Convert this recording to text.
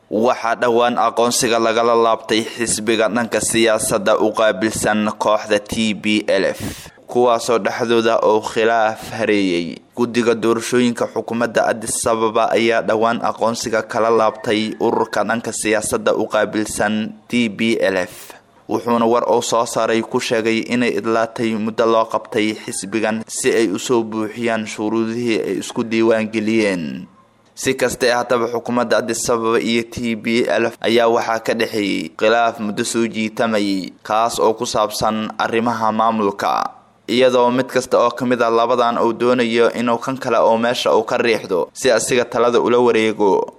waxaa dhowaan aqoonsiga lagala laabtay xisbiga dhanka siyaasadda u qaabilsan kooxda t b l f kuwaasoo dhexdooda oo khilaaf hareeyay guddiga doorashooyinka xukuumadda adis ababa ayaa dhowaan aqoonsiga kala laabtay ururka dhanka siyaasadda u qaabilsan t b l f wuxuuna war uu soo saaray ku sheegay inay idlaatay muddo loo qabtay xisbigan si ay usoo buuxiyaan shuruudihii ay isku diiwaan geliyeen si kastae haddaba xukuumadda adis ababa iyo t b l ayaa waxaa ka dhexeeyey khilaaf muddo soo jiitamayay kaas oo ku saabsan arrimaha maamulka iyadoo mid kasta oo ka mid a labadan uu doonayo inuu kan kale oo meesha uu ka riixdo si asiga talada ula wareego